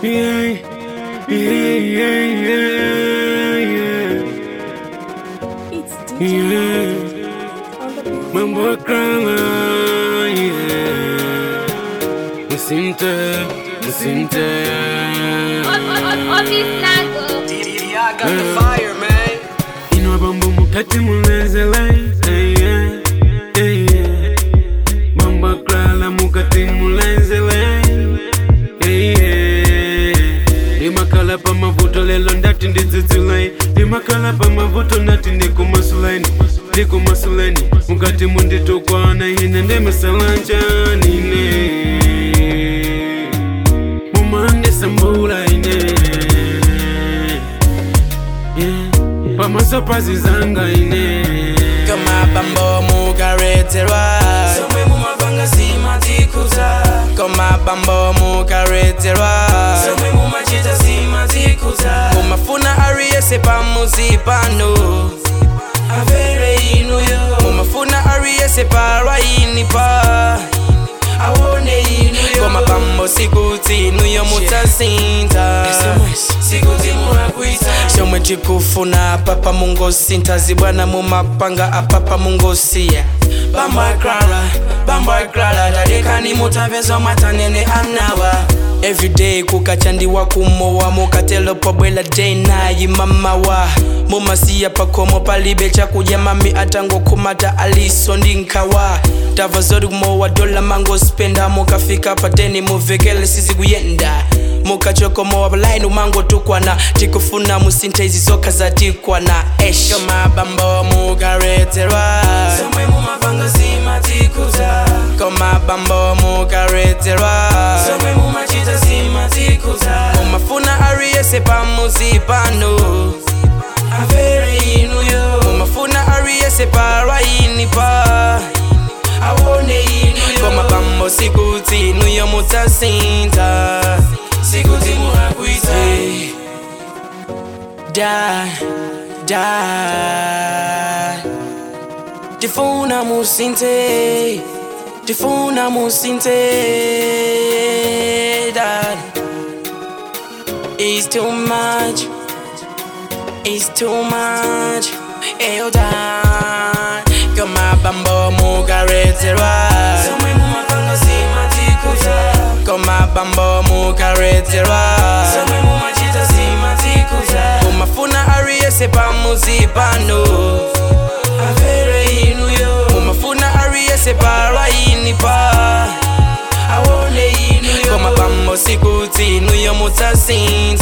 Yeah, yeah, yeah, yeah, yeah. It's DJ Yeah, on the beat. mambo krala, yeah. Musimte, musimte. I got the fire, man. Inwa bambo mukati mulenzele, eh, yeah, eh, yeah. Mambo krala mukati mulenzele, eh, yeah. Ndimakhala pa mavuto lelo ndati ndidzudzulayi ndimakhala pa mavuto ndati ndikumasuleni ndikumasuleni mukati munditukwana ine ndimisalanjanine mumandisambula ine yeah. pamaso pazizanga ine kama bambo mukareterwa Somwe mumavanga simatikuza koma bambo mukareterwa Somwe mumachita simatikuza mumafuna ariyese pamuzi pano Avere inuyo mumafuna ariyese parwainipa Awone inuyo koma bambo sikuti nuyo mutasinta Sikuti munakuita chomwe chikufuna apapa mungosinta zibwana mumapanga apapa mungosiya Bamba krala, bamba krala Dadekani mutavezo matanene amnawa everyday kukachandiwa kumowa mukatelopo bwela day nayi mamawa mumasiya pakomo palibe chakudya mami atangokhumata aliso ndi nkhawa tava zoti kumowa dola mangospenda mukafika pateni muvekele sizikuyenda mukachokomowa palaini umangotukwana tikufuna musinthe izi zokha zatikwana esh koma bambo mukareterwa Somwe mumavanga simatikuza koma bambo mukareterwa Somwe mumachita simatikuza mumafuna ariyese pamuzi pano Avere inuyo mumafuna ariyese parwainipa Awone inuyo koma bambo sikuti nuyo mutasinta Sikuti munakuita da da tifuna musinte tifuna musinte dad It's too much It's too much Eyo dad Koma bambo mukareterwa Somwe mumavanga simatikuza Koma bambo mukareterwa Somwe mumachita simatikuza Umafuna ariyese pamuzi pano Avere inuyo Umafuna ariyese parwainipa Awone inuyo Koma bambo sikuti nuyo mutasinta